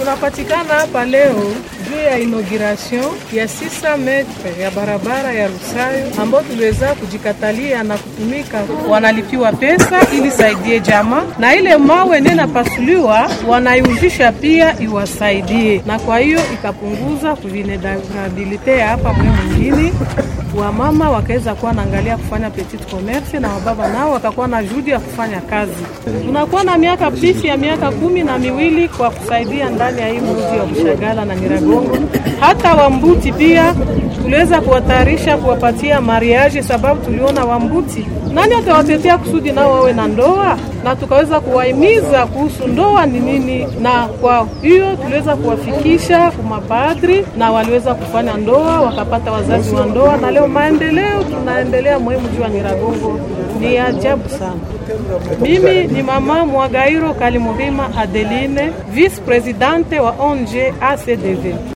Tunapatikana hapa leo juu ya inauguration ya 600 metre ya barabara ya Rusayo ambayo tuliweza kujikatalia na kutumika, wanalipiwa pesa ili saidie jamaa, na ile mawe nene napasuliwa wanaiuzisha pia iwasaidie, na kwa hiyo ikapunguza vulnerabilite ya hapa mwe mwingine wamama wakaweza kuwa naangalia kufanya petit commerce na wababa nao wakakuwa na juhudi ya kufanya kazi. Tunakuwa na miaka pisi ya miaka kumi na miwili kwa kusaidia ndani ya hii mji wa Bushagala na Nyiragongo. Hata Wambuti pia tuliweza kuwatayarisha kuwapatia mariage, sababu tuliona Wambuti nani atawatetea kusudi nao wawe na ndoa, na tukaweza kuwahimiza kuhusu ndoa ni nini, na kwa hiyo tuliweza kuwafikisha kumapadri na waliweza kufanya ndoa, wakapata wazazi wa ndoa, na leo maendeleo tunaendelea muhimu juu ya Nyiragongo ni ajabu sana. Mimi ni mama Mwagairo Kalimurima Adeline, vice presidente wa ONG ACDV.